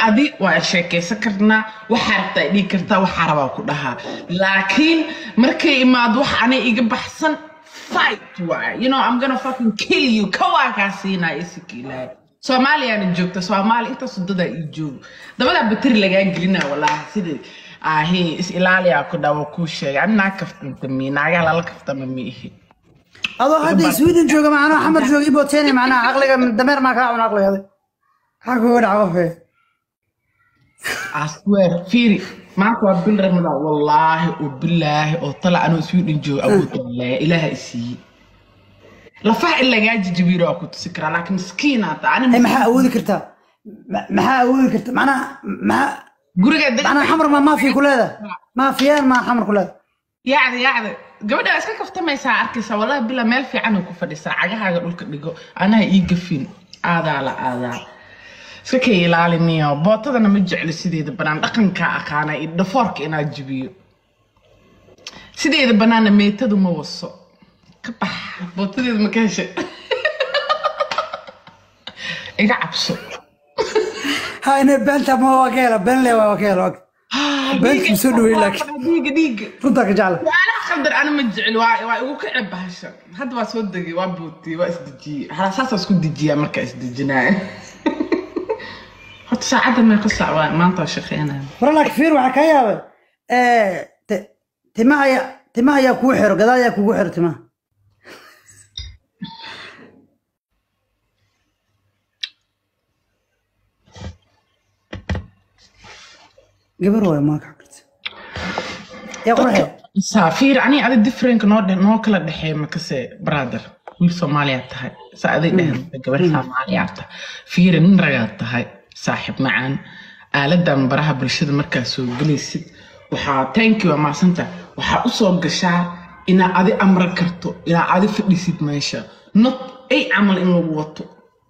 adi waa sheekaysan karnaa waxaa rabtaa ay dhihi kartaa waxaa rabaa ku dhahaa laakiin markay imaado wax anay iga baxsan fight waay you know i'm gonna fucking kill you kawaa kaa siinaa isikiilaahay soomaaliyaana joogta soomaali intaas dadaa ii joogo dabadaa bateri lagaa gelinaa walaahi sidii ahi is ilaaliyaa ku dhawa kuu sheegay ani naag kaftanta mi naagaha lala kaftama ma ihi adoo hadda sweden jooga macnaha xamar jooga iboteeni macnaha caqliga dameer maa kaa cun caqligada maxaa kuga dhaca qofee asweer fiiri maanta waa bil ramadaan wallaahi oo bilaahi oo tala anoo sweden jooga awood wallaahi ilaaha isiiye lafaha in lagaa jijibiiro waa ku tusi karaa laakiin miskiinaata ani ay maxaa awoodi kartaa Ma- maxaa awoodi karta macnaha maxaa guriga deg macnaha xamar maa maafiya ku leeda maafiyaan maa xamar ku leeda yacda yacda gabadha waa iska kaftamaysaa arkaysaa wallahi bila meel fiican ku fadhisaa cagahaaga dhulka dhigo anaha ii gafin aadaa la aadaa iska kay ilaaliniyo bootadana ma jecli sideeda banaan dhaqankaa aqaana iyo dhafoorka inaad jibiyo sideeda banaanna meetadu ma waso ka bax bootadeeda ma ka heshay iga cabso ha inay beenta ma waa ka hela been le waa ka hela beenta ma soo dhaweyn laakiin dhiiga dhiiga runtaa ka jecla su'aalaha khaldar ana ma jecli waa waa igu ka ceeb bahasha hadda waa soo degay waa bootiyey waa isdejiyey hala saasaa isku dejiyaa markaa isdejinaayo horta saacadda meeqa saac waa maanta waa shaqeynaya hore laakiin fiir waxaa kaa yaabay te- timaha ayaa timaha ayaa kugu xiro gadaal ayaa kugu xiro timaha gabar waay maa ka karta yaa qurxe saafiir ani adi differenka noo dhe- noo kala dhexeey makase brother wiil soomaaliyaad tahay saa aday dhehen gabar soomaaliyaad tahay fiiri nin ragaad tahay saaxiib macaan aaladan baraha bulshada markaa soo gelaysid waxaa tanki waa maasanta waxaa usoo gashaa inaa adi amran karto inaa adi fadhisid meesha not ay camal in lagu wato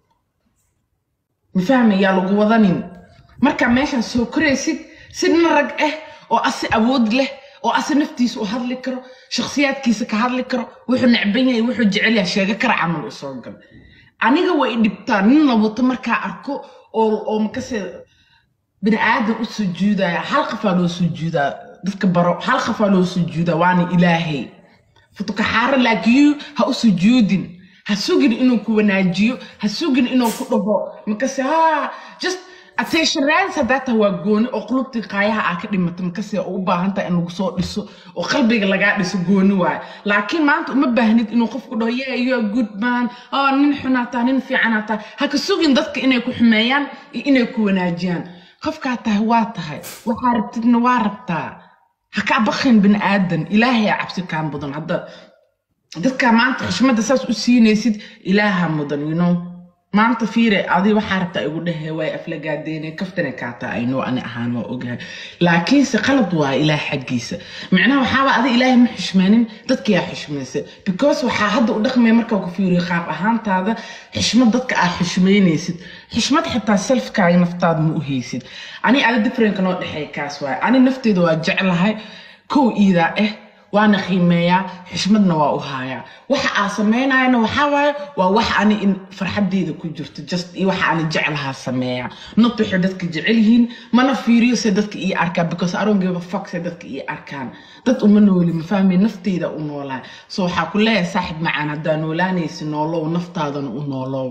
mafahmi yaa lagu wadanin markaa meeshaan soo koraysid si nin rag ah oo asi awood leh oo asi naftiisa u hadli karo shakhsiyaadkiisa ka hadli karo wuxuu necban yahay wuxuu jecel yahay sheego kara camal u soo gal aniga way dhibtaa nin la wato markaa arko oo oo makase bini aadan u sujuudaya hal qafaa loo sujuudaa dadka baro hal qafaa loo sujuudaa waana ilaahay futukaxaaro laakiin ha u sujuudin ha sugin inuu ku wanaajiyo ha sugin inuu ku dhaho makase ha just attention raadis haddaa tahay waa gooni oo qulubtii qaayaha aa ka dhimata makase oo u baahan tahay in lagu soo dhiso oo qalbiga lagaa dhiso gooni waayo laakiin maanta uma baahnid inuu qofku dhaho yeah you are good man oh nin xunaa tahay nin fiicanaa tahay ha ka sugin dadka inay ku xumeeyaan iyo inay ku wanaajiyaan qofkaa tahay waa tahay waxaa rabtidna waa rabtaa ha kaa bakhin bini aadan ilaahay aa cabsi kaan badan hadda dadka maanta xushmadda saas u siinaysid ilaaha mudan you know maanta fiire adi waxaa rabtaa igu dhehe way aflagaadeene kaftane kaataa aynoo ani ahaan waa ogahay laakiinse qalad waa ilaah xaggiisa micnaha waxaaba adi ilaahay ma xushmeenin dadkiyaa xushmaysa because waxaa hadda u dhaqmaya markaa ku fiiriyo qaab ahaantaada xushmad dadka aa xushmaynaysid xushmad xitaa selfkaaga naftaada ma u haysid ani adi differenka noo dhexeeya kaas waaye ani nafteeda waa jeclahay kow iidaa ah waana qiimeeyaa xushmadna waa u haayaa waxa aa samaynayana waxaa waaye waa wax ani in farxadeyda ku jirto just iyo waxa ani jeclahaa sameeyaa not waxay dadka jecel yihiin mana fiiriyo se dadka ii arkaan because I don't give a fuck se dadka ii arkaan dad uma nooli ma fahmi nafteyda u noolaa so waxaa ku leeyahay saaxib macaan haddaa noolaanaysi noolow naftaadana u noolow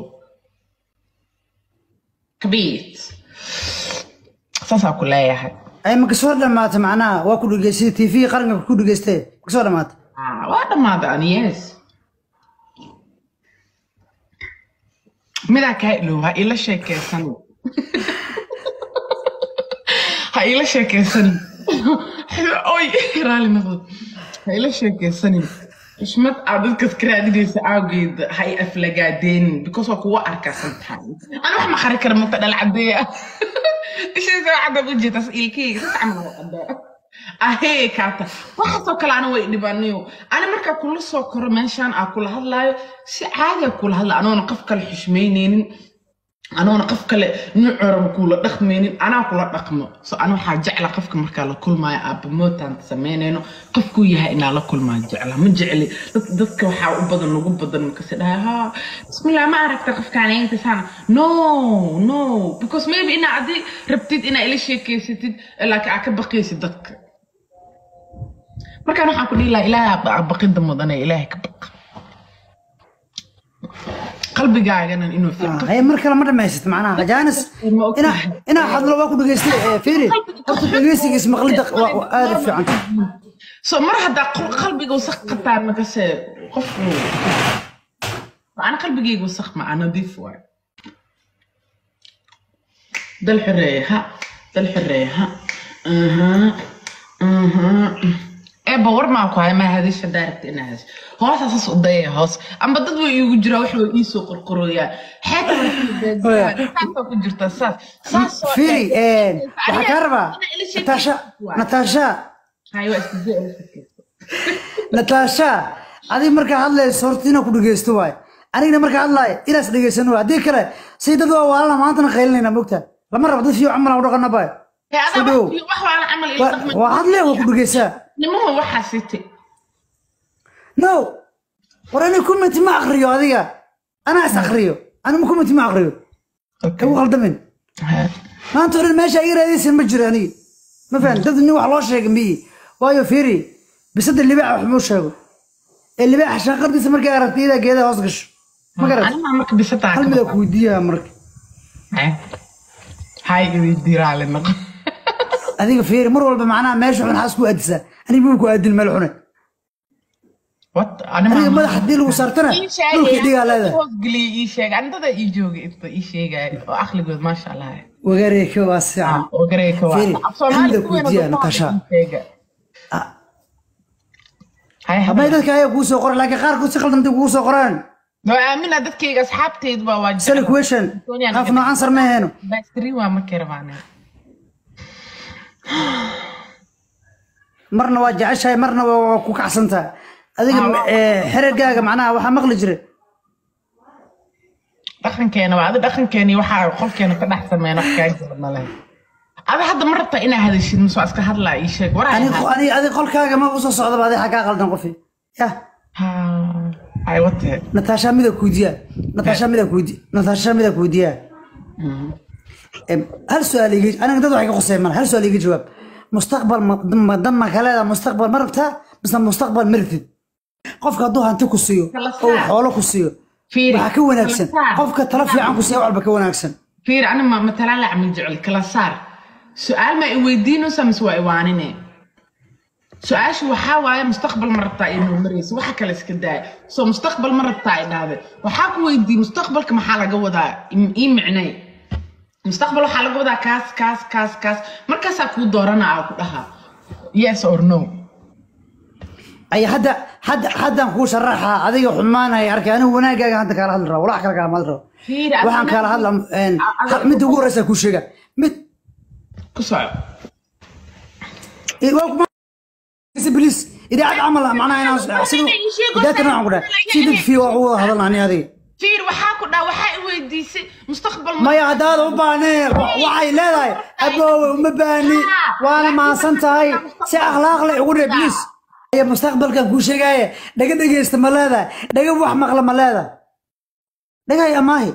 kabiit saasaa ku leeyahay ay ma kasoo dhamaata macnaha waa ku dhegeystay tv qaranka ku dhegeystay ma kasoo dhamaata Ah, waa dhammaaday ani yes midaa kaa ilow ha ila sheekeysan ha ila sheekeysan oy raali noqdo ha ila sheekeysanin xushmad aad dadkas ka raadinaysa awgeed ha i aflagaadeenin because waa kuwa arkaa sometimes ani wax ma qari kara mata dhalcadeeya ishaysa waxaad u jeetas ilkeyga si camal waa caddaa ahee kaata waxaasoo kale ana way dhibanayo ani markaa kula soo koro meeshaan aa kula hadlaayo si caadiya kula hadla anoona qof kale xushmaynaynin anuuna qof kale nuucoorama kuula dhaqmaynin anaa kula dhaqmo so ana waxaa jecla qofka markaa la kulmaayo aabamootaan samaynayno qofkuu yahay inaa la kulmaa jecla ma jecli dad- dadka waxaa u badan ugu badan markase dhahay ha bismillah ma aragta qofkaan inta saana no no because maybe inaa adi rabtid inaa ila sheekeysatid laakiin aa ka baqaysid dadka markaan waxaan ku dhihi lahaa ilaahay baqida mudane ilaahay ka baq qalbigaagana inuu fiiqo هي مركلة مرة ما يست معناها جانس ما أوكي. انا انا حد لو باكو دغيستي فيري قلت دغيستي اسم قلدق وادف في عنك so mar haddaa qol- qalbiga wasaq qataa makase qofku ana qalbigayga wasaq maa nadiif waay dal xoreeye ha dal xoreeye ha aha aha eeba war maa ku haya maa hadish haddaa rabta inaa hadish hoosa saas u dayaya hoos amba dad way iigu jiraa wax way iisoo qorqoroyaa xeeta ku jirta saas saasoo فيري ايه وحكربا نتاشا نتاشا hay waa isku day elasarkiisa نتاشا ادي مركا هادلay sortina ku dhageysto waay anigana marka hadlay ilaas dhageysan waa hadii kale si dad waa walaal maanta qeylinayna mogta lama rabo dad fiican camal u dhaqana bay Hee, adaa Sidoo. wax wax waa la camal ii dhaqmay. waa hadlay waa ku dhageysaa nimuhu waxaa sitay no war ani comment ma aqriyo adiga ana is aqriyo ani ma comment ma aqriyo kagu qaldamin maanta oran meesha iga raadaysan ma jiro aniga ma fahan dad nin wax loo sheegay miyi waayo fiiri bisada libaax wax muu sheego ee libaaxa shaaqardiisa markay aragtay iyadaa geedaha hoos gasho ma garat Anima marka bisataa hal ka mida baqo. ku weydiiyaa marka Hee. hay iweydiiraale noqo adiga fiiri mar walba macnaha meesha xun xaas ku aadisaa aniga muu ku aadin meel xune What? Anima aniga ma- madax haddii lagu saartana Ii sheegay, dhulka dhigaa leedahay hoos geliya ii sheeg anidada ii jooga inta ii sheegaya oo aqligood maasha allah wagareeka waa sican oo gareyka waa Fiiri, Af Soomaali hamida kuweena kujiya, dadka Natasha. ii sheega. Hay, habay habay. dadka ayaa kuu soo qoray laakiin qaarkood si qaldan kugu soo qoraan Waa aamina dadkayga asxaabteydu baa waa sali jecel. question Doonayaan qaaf inay- noocan sar ma aheeno Bastri waa markay rabaan. marna waa jeceshahay marna waa waa ku kacsantahay adiga eh, xerigaaga macnaha waxaa maqli jira dhaqankeena waa adi dhaqankeeni waxaa qolkeena ka dhex sameyn wax kaa jira male adi hadda ma rabta inaa hadashid mise waa iska hadlaa ii sheeg war ani ani adi qolkaaga ma usoo socdaba adi xagaa qaldan qofi ya ay wate nataasha mida kuudiya nataasha mida kuudi nataasha mida kuudiya Em, hal su-aal iga aniga dad waxay ka qoseen male hal su-aal iga jawaab mustaqbal ma- ma- dan ma ka leedaha mustaqbal ma rabtaa mise mustaqbal ma rabtid qofka hadduu hanti ku siiyo Kala oo saar. xoolo ku siiyo Fiiri, waxaa ka wanaagsan kala saar. qofka tala fiican ku siiya wax walba ka wanaagsan fiir ani ma matalaan la camal jecel kala saar su-aal ma i weydiinaysa mise waa iwaanine su-aasha waxaa waaye mustaqbal ma rabtaa inuu maraysa waxa kale iska daaya soo mustaqbal ma rabtaa i dhahde waxaa ku weydiiyey mustaqbalka maxaa laga wadaa Im- ii micnay mustaqbal waxaa laga wadaa kaas kaas kaas kaas markaasaa kuu dooranaa ku dhahaa yes or no ay hadda hadda haddaan kuu sharaxaa adiga xumaanaya arkay anigu wanaagaaga hadda kaala hadli raba walax kale kaala hadli raba Fiir, waxaan adiga- kaala hadla een, adiga- midda ugu horeysa kuu sheega mid ku soco eh, waa kuma- بليز idaacad camal ah macnaha inaan sida idaacadna aan ku dhahay si dad fii waa ugu wada hadalna ani adiga fiir waxaa ku dhaa waxaa i weydiisay mustaqbal ma maya haddaad u baahneen waxay leedahay aboowe uma baahni waana mahadsan tahay si akhlaaq leh ugu dheh bliis aya mustaqbalkan kuu sheegaaye dhaga dhegeysta ma leedahay dhaga wax maqla ma leedahay dhagay amaahi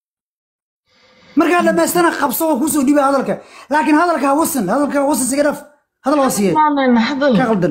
markaa dhamaystana qabso oo kusoo dhiba hadalka laakiin hadalka ha wasan hadalka ha wasan siga dhaf hadal wasiye hadal ka qaldan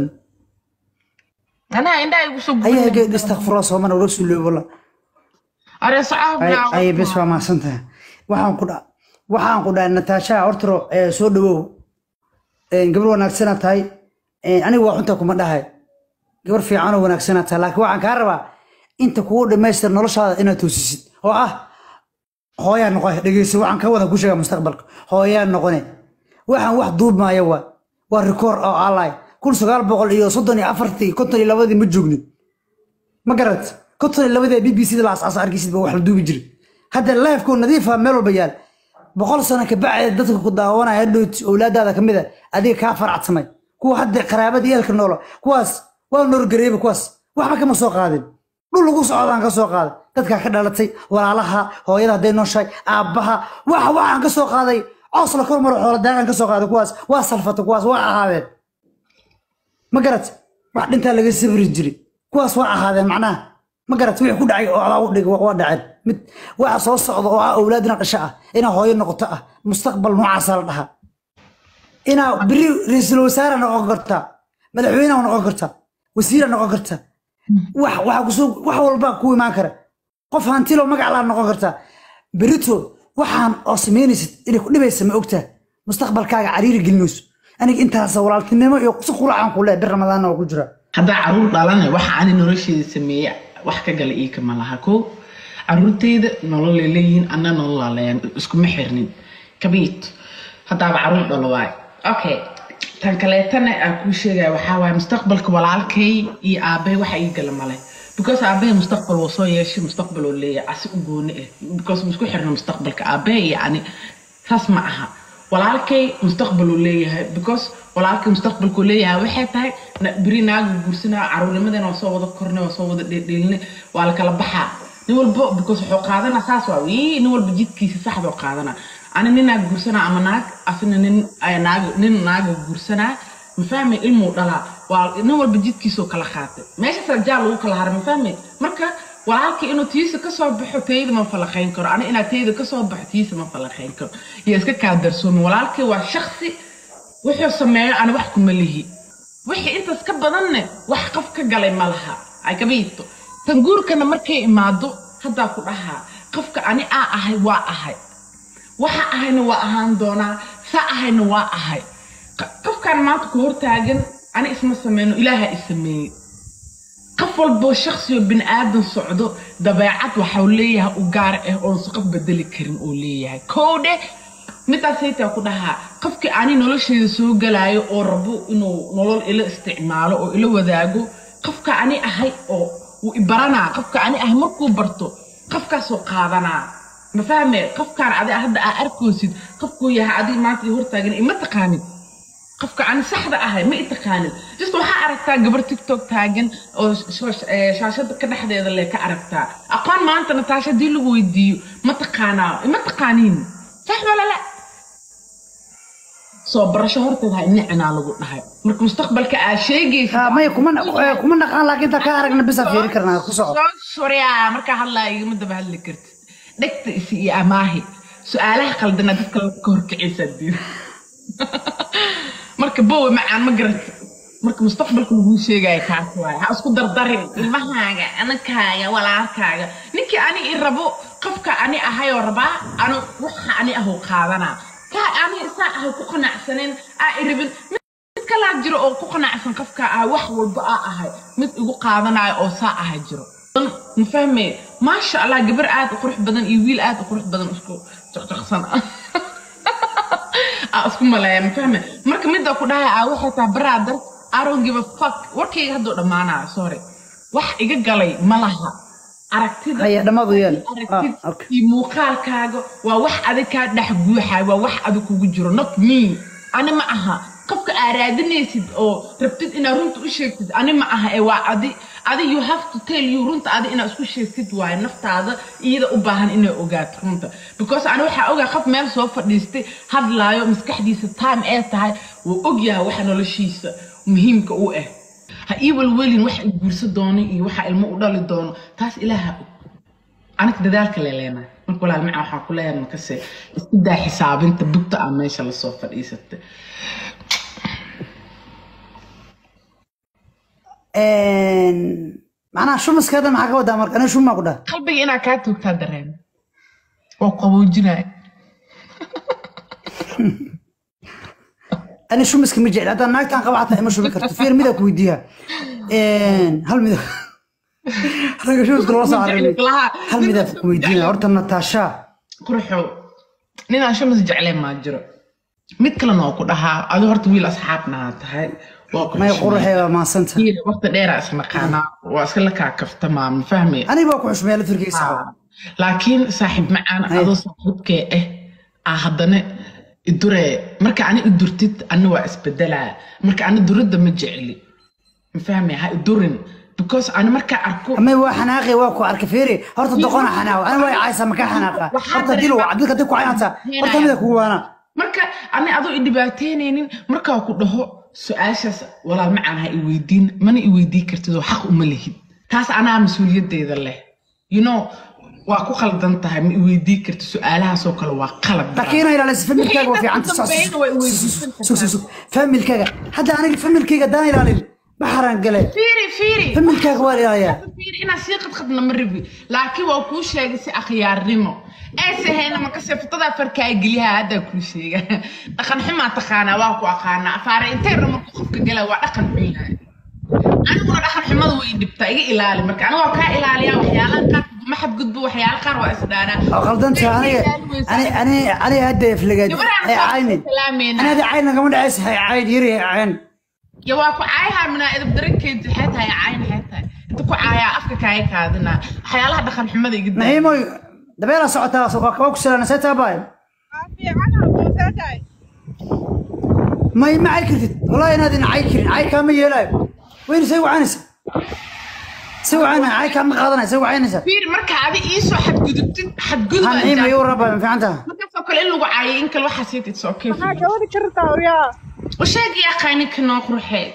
anaa indhaha igu soo ayaha geed istakfurla soomana ula suulooy walla are socaha ay bes waa mahadsan tahay waxaan ku dha waxaan ku dhahay nataasha hortaro ee soo dhawow Een, gabar wanaagsana tahay Een, aniga waa xunta kuma dhahay gabar fiicanoo wanaagsana tahay laakiin waxaan kaa rabaa inta kugu dhamaystir noloshaada inaad toosisid oo ah hooyaa noqone dhegeysa waxaan ka wada ku sheegaa mustaqbalka hooyaa noqone waxaan wax duubmaya waa waa rikoor oo alay kun sagaal boqol iyo soddon iyo afartii konton iyo labadii ma joognin ma garat konton iyo labadii b b c da la asaasa arkisid ba wax la duubi jiray hadda lifeko nadiifa meel walba yaal boqol sano ka bacdi dadka ku daawanaya dhowt owlaadaada ka mid a adiga kaa faracsamay kuwa hadda qaraabada yeelka noolo kuwaas waa noorgareeba kuwaas waxba kama soo qaadin dhul lagu socdaan ka soo qaaday dadkaa ka dhalatay walaalaha hooyada hadday nooshahay aabbaha waxa waxaan ka soo qaaday coos la kor maro xoola daagaan ka soo qaaday kuwaas waa salfata kuwaas waa ahaadeen ma garat wax dhintaa laga sabri jiray kuwaas waa ahaadeen macnaha ma garat wixii ku dhacay oo adaa u dhig waa dhaceen mid waxa soo socda oo ah awlaadina dhasho ah inaa hooyo noqoto ah mustaqbal noocaasa la dhahaa inaa beri ra-iisul wasaare noqon kartaa madaxweyneha noqon kartaa wasiira noqon kartaa wax waxa kusoo wax walba ku imaan kara qof hantilo magac laa noqon kartaa berito waxaan oo samaynaysid inay ku dhibaysa ma ogtaa mustaqbalkaaga cariiri gelinayso aniga intaas walaaltinimo iyo si quracaan ku leeyahay bir ramadaanna waa ku jira haddaa caruur dhalana waxa ani nolosheeda sameeya wax ka gala iika ma laha ko caruurteyda nololay leeyihiin anna nololaa leeyan iskuma xirnin kabiit haddaaba caruur dhalo waay okay tan kaleetana aan kuu sheegaya waxaa waaye mustaqbalka walaalkay iyo aabbahay waxa ii gala male because aabbahay mustaqbal wuu soo yeeshay mustaqbal oo leeyahay asi u gooni ah because ma isku xirna mustaqbalka aabbahay iyo ani saas ma aha walaalkay mustaqbal uu leeyahay because walaalkay mustaqbalkuu leeyahay waxay tahay beri naagu guursanaa caruurnimadana waa soo wada kornay waa soo wada dheeldheelinay waa la kala baxaa nin walba because wuxuu qaadanaa saas waa wii nin walba jidkiisa saxdoo qaadanaa ani ninaa guursanaa ama naag asina nin naag nin naaga guursanaa ma fahmay ilmuu dhalaa waa nin walba jidkiisoo kala qaatay meeshaas rajaa lagu kala haray ma fahmay marka walaalkii inuu tiisa kasoo baxo tayda ma falaqayn karo ani inaa tayda kasoo baxo tiisa ma falaqayn karo iyo iska kaa darsoomin walaalkii waa shaksi wuxuu sameeyo ani wax kuma lihi wixii intaas ka badanne wax qof ka galay ma laha ay kabiito tan guurkana markay imaado haddaa ku dhahaa qofka ani aa ahay waa ahay waxa ahayna waa ahaan doonaa saa ahayna waa ahay qofkaan maanta ku hortaagan ani isma sameyno ilaaha i sameeyey qof walboo shaksiyo bini aadan socdo dabeecad waxau leeyahay u gaar ah oonse qof bedeli karin uu leeyahay kow dheh midaas haytaa ku dhahaa qofkii ani nolosheeda soo galaayo oo rabo inuu nolol ila isticmaalo oo ila wadaago qofka ani ahay oo wuu ibaranaa qofka ani ahay markuu barto qofkaasoo qaadanaa ma fahme qofkaan adi hadda aa arkoosid qofkuu yahay adiga maanta i hortaagan ima taqaanin qofka ani saxda ahay ma i taqaanin just waxaa aragtaa gabar tiktok taagan oo shaashada ka dhexdeeda le ka aragtaa aqoon maanta nataasha haddii lagu weydiiyo ma taqaanaa ima taqaaniin sax walala soo barasho horteed ha inicinaa lagu dhahay marka mustaqbalka aa sheegaysa maya kuma kuma naqaan laakiin inta ka aragna bisa fiiri karnaa ku soco soo soryaa markaa hadlaa igama daba hadli kartid dhegta isi iyo amaahi su-aalaha qaldana dadka ka horkicaysaa diin marka bowe macaan ma garata marka mustaqbalka laguu sheegaya kaas waaye ha isku dardarin ilmahaaga anankaaga walaalkaaga ninkii ani i rabo qofka ani ahayoo rabaa anu waxa ani ahoo qaadanaa kaa ani isaa ahay ku qanacsaneen aa i rabin mid kalaa jiro oo ku qanacsan qofka ah wax walba aa ahay mid igu qaadanayo oo saa aha jiro ma fahme maasha allah gabar aad u qurux badan iyo wiil aad u qurux badan isku jaqjaqsan aa isku maleeya ma fahme marka midda ku dhahay aa waxay tahay brother I don't give a fuck warkayga hadduu dhammaanaa sorry wax iga galay ma laha aragtida haya dhammaadu yeel aragtid iyo muuqaalkaaga waa wax adig kaa dhex guuxaay waa wax adig kugu jiro not me ani ma aha qofka aa raadinaysid oo rabtid inaad runta u sheegtid ani ma aha ee waa adi adi you have to tell you runta adi inaad isku sheegtid waaye naftaada iyada u baahan inay ogaato runta because ani waxaa ogaa qof meel soo fadhiistay hadlaayo maskaxdiisa time ee tahay wuu ogyahay waxa noloshiisa muhiimka u ah ha ii welwelin waxa i guursa doono iyo waxa ilmo u dhali doono taas ilaaha og aniga dadaalka leeleena marka walaal maca waxaa ku leeyahay makase isku daa xisaabinta bugta aa meesha lasoo fadhiisatay macnaha shumaska hadda maxaa ka wadaa marka aniga shumaa ku dhaha qalbiga inaa kaa toogtaa dareen waa qaboojinaya ani shumaska ma jecli haddaa naagtaan qaba xataa ima shumi karto fiir midaa ku weydiiya hal mida ragga shumaska loo soo cararay hal midaa ku weydiina horta nataasha qurxow ninaan shamas jecleen maa jiro mid kalena oo ku dhahaa adi horta wiil asxaabnaa tahay waa ku may xushmay. quruxeeda maasanta Wiil waqti dheeraa isnaqaanaa waa iska la kaa kaftamaa ma fahmay aniga waa ku xushmeeya lafirkiisa laakiin saaxiib macaan Ay. adoo saaxiibkee ah aa haddana idure marka ani idurtid ani waa isbedelaa marka ani duridda ma jecli ma fahmay ha idurin because ani markaa arko ama waa xanaaqi waa ku arka fiiri horta doqona xanaaq ani waa caysa maka xanaaqa Waxaa horta dilo dareema- cabdilka dib ku caynata horta mida kugu waana marka ani adoo i dhibaateynaynin markaa ku dhaho su-aashaas walaal macaan ha i weydiin mana i weydii kartid oo xaq uma lihid taas anaa mas-uuliyaddeeda leh you know waa ku qaldan tahay ma i weydii kartid su-aalahaasoo kale waa qalad laakiin inay ilaalisa familkaaga waa fiicanta Ugu dambeyn way weydiisan kartaa. sug sug sug familkaaga hadda aniga familkayga haddaan ilaalin baxaraan gale fiiri fiiri familkaaga waa ilaaliyaa fiiri inaa sii qadqadna ma rabi laakiin waa kuu sheegay si akhyaarnimo ayse hayna makase futadaa farkaa geliyaha haddaa kuu sheega dhaqan xumaa taqaanaa waa ku aqaanaa afaare intayna marku qofka gala waa dhaqan xun yahay aniguna dhaqan xumada way dhibtaa iga ilaali marka aniga waa kaa ilaaliyaa waxyaalaha qaar ma xadgudbo waxyaala qaar waa isdhaanaa oo qaldanta aniga ani ani ani hadda iflagaad Gabarhaan hay soo caynin salaamayna. ani hadda cayn nagama dhacaysa hay cayn yiri hay cayn ya waa ku caayahaa minaa idab darankeedi waxay tahay cayn waxay tahay inta ku caayaa afka kaaga kaadinaa waxyaalaha dhaqan xumada iga daa naciimoy dabeela socotaa soo kaba ku salaana see taabay may ma cay kartid wallahi inaad ina cay karin cay kaama yeelaayo wayna say wacanaysa say wacana cay kaama qaadanaya say wacanaysa fiiri marka adi iisoo xadgudubtid xadgudub ha aan naciima jecel. igu raba ma fiicanta markaasoo kale in lagu caayay in kale waxaa sii tidsa okay maxaa gabadhi ka rabtaa waryaa usheegi aqaaninka noo qurxee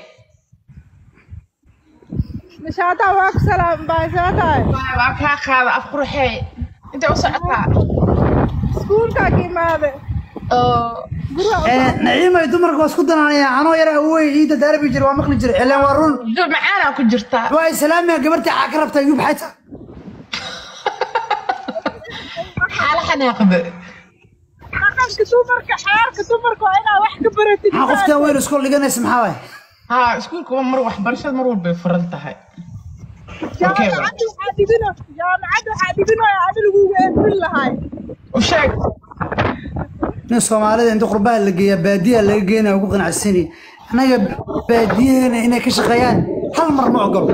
nishaataa waa ku salaam baaysaa tahay Waa- waa kaa qaada af qurxee intay u socotaa iskuulkaa ka imaade guriga u naciimay dumarka waa isku danaanaya anoo yara awey iida daarabi jira waa maqli jira ilaan waa run dul macaanaa ku jirtaa waa islaamiya gabarta xaa ka rabtaa yub xayta xaala xanaaqda dhaqanka dumarka xeerka dumarka waa inaa wax ka baratid maxaa qoftaan weyn iskool dhiganaysa maxaa waay haa iskuulka waa mar waxbarashada mar walbay furan tahay Okay, jaamacadda waxaa dhigino jaamacadda waxaa dhiginoya adi lagugu eedbin lahay usheeg nin soomaalida inta qurbaha la geeyaa baadiyaha laga geenaya ugu qanacsani annaga baadiyaheena inay ka shaqeeyaan hal mar ma ogolo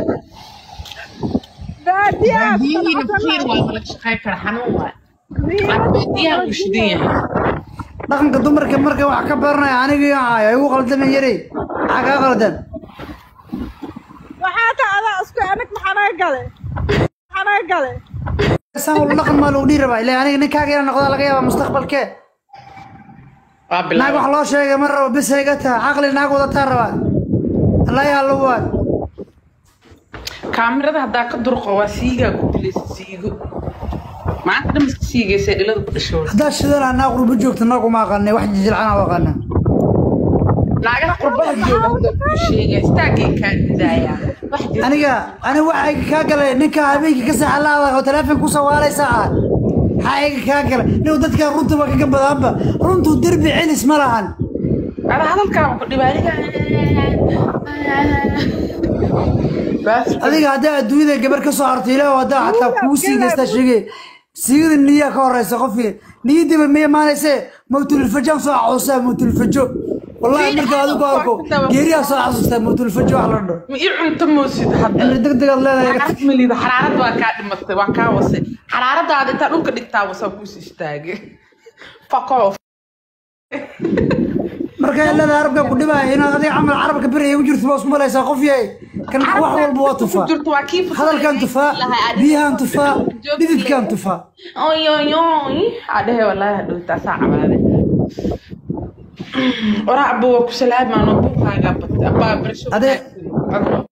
baadiyaha baadiyihiina fiir waa laga shaqey kara xanuun waay baadiyaha uu shidan yahay dhaqanka dumarka marka wax ka baranaya anigii ay ugu qaldaman yaray maxaa kaa qaldan waxaa taa adaa isku anag maxanaga gale maxanaga gale saan wala dhaqan maa lagu dhihi rabaa ilaa aniga ninkaaga inaan noqdaa laga yaabaa mustaqbalkee waa naag bilaab wax loo sheegay ma rabo bis hayga taa caqli naag wadataa rabaa allah yaa la waay kaamirada haddaa ka durqo waa siigaa ku dilaysa siigo maanta dhamaska siigaysa dhilada ku dhasho haddaa shidana naag qurbo joogta naaguma aqaanay wax jijilcana u aqaana naagaha qurbaha jooga hadda kuu sheega istaagay kaa didaaya wax jira aniga ani waxa iga kaa galay ninka habeenkii ka saxa laada oo teleefon ku sawaalaysa ah maxaa iga kaa galay nin dadka runta waa kaga badaanba runtu derbi celis ma lahan ada hadalkaa ku dhibaaniga bas adiga haddaa adduunyada gabar ka soo harto ilaah haddaa xataa kuu siigaysta sheegay siigada niyaa ka horeysa qofkii niyadiiba ma imaanayse mawtulfajaan soo xasuustaa mawtulfajo wallahi marka adigu arko geeriyaa soo xasuustaa mawtulfajo wax la dhaho ma ii cunto moosid hadda cimri degdegaad leedahay xaraarad ma liida xaraarad waa kaa dhimatay waa kaa wasay xaraaradaada intaa dhulka dhigtaa wasaa kuus istaagay fuck off marka leeda arabka ku dhibaya inaad adiga camal carabka beri ugu jirto baa isku malaysaa qof yahay kan wax walba waa tufaa jirto waa kii hadalkan tufaa biyahan tufaa dhididkan tufaa oy oy oy adhehe walaahi hadhowtaasaa cabaade waraa abba waa ku salaamaan oo buuqaagaa batay abbaa barasho Ade-